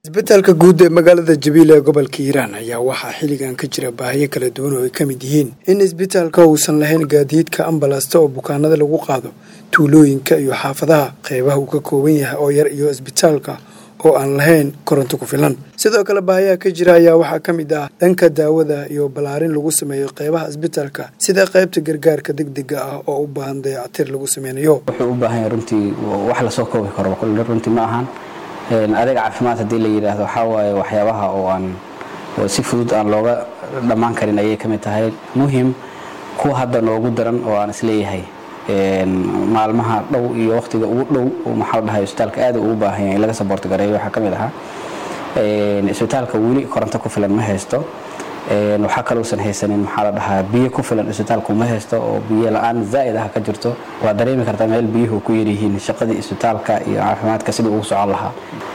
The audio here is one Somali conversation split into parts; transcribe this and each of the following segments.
isbitaalka guud ee magaalada jabiil ee gobolka hiiraan ayaa waxaa xilligan ka jira baahiyo kala duwan oo ay ka mid yihiin in isbitaalka uusan lahayn gaadiidka ambalasta oo bukaanada lagu qaado tuulooyinka iyo xaafadaha qeybaha uu ka kooban yahay oo yar iyo isbitaalka oo aan lahayn koronto ku filan sidoo kale baahiyaha ka jira ayaa waxaa ka mid ah dhanka daawada iyo ballaarin lagu sameeyo qeybaha isbitaalka sida qeybta gargaarka degdega ah oo u baahan dayacatir lagu sameynayo wuxuu u baahan yahay runtii wax lasoo koobi karo runtii ma ahan adeeg caafimaad haddii la yidhaahdo waxaa waaye waxyaabaha oo aan si fudud aan looga dhammaan karin ayay ka mid tahay muhim kuwa hadda noogu daran oo aan isleeyahay maalmaha dhow iyo waqtiga ugu dhow maxaa dhahay isbitaalka aad ugu baahan yahay in laga saboorti gareeyo waxaa ka mid ahaa isbitaalka weli koronto ku filan ma haysto waxaa kalousan haysanin maxaa la dhahaa biyo ku filan isbitaalku ma haysto oo biyo la-aan zaa'id ah ka jirto waa dareemi kartaa meel biyuhu ku yaryihiin shaqadii isbitaalka iyo caafimaadka sidii ugu socon lahaa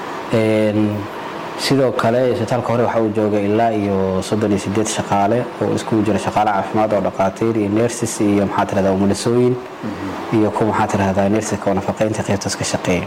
sidoo kale isbitaalka hore waxa uu jooga ilaa iyo soddon iyo sideed shaqaale oo iskugu jira shaqaale caafimaad oo dhaqaatiir iyo nersis iyo maxaa tirahdaa umulisooyin iyo kuwa maxaa tirahdaa nersiska oo nafaqeynta qaybtaas ka shaqeeya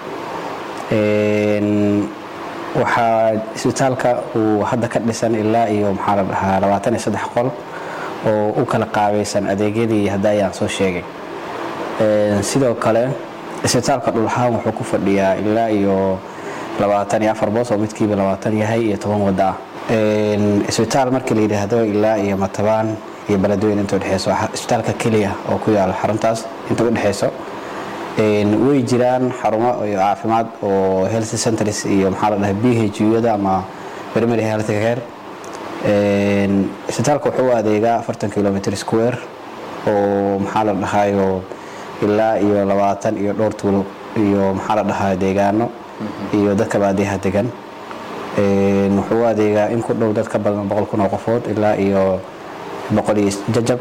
waxaa isbitaalka uu hadda ka dhisan ilaa iyo maxaa la dhahaa labaatan iyo saddex qol oo u kala qaabaysan adeegyadii hadda ayaan soo sheegay sidoo kale isbitaalka dhulahaan wuxuu ku fadhiyaa ilaa iyo labaatan iyo afar boos oo midkiiba labaatan yahay iyo toban wadda ah isbitaal markii la yidhaahdo ilaa iyo matabaan iyo beledweyne inta udhexeyso isbitaalka keliya oo ku yaala xaruntaas inta udhexeyso way jiraan xarumo caafimaad oo health centers iyo maxaa la dhahay b h u-yada ama primary health care isbitaalka wuxuu u adeegaa afartan kilometer square oo maxaa la dhahayo ilaa iyo labaatan iyo dhowr tuulo iyo maxaa la dhahaa deegaano iyo dadka baadiyaha degan wuxuu u adeegaa in ku dhow dad ka badan boqol kun oo qofood ilaa iyo boqol iyo jajab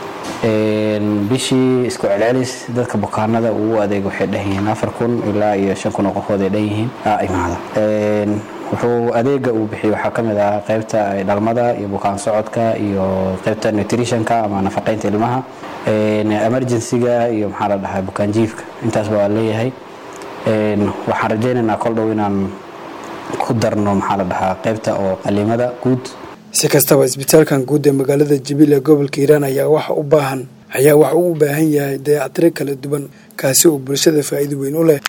bishii isku celcelis dadka bukaanada uu adeeg waxay dhan yihiin afar kun ilaa iyo shan kun oo qofood ay dhan yihiin imaada wuxuu adeega uu bixiyo waxaa ka mid ah qaybta dhalmada iyo bukaan socodka iyo qaybta nutritionka ama nafaqeynta ilmaha emergencyga iyo maxaa la dhahaa bukaan jiifka intaasba waa leeyahay waxaan rajaynaynaa kol dhow inaan ku darno maxaa la dhahaa qaybta oo qaliimada guud si kastaba isbitaalkan guud ee magaalada jabiil ee gobolka hiiraan ayaa waxa u baahan ayaa waxa uu u baahan yahay dayactiro kala duwan kaasi oo bulshada faa'iido weyn u leh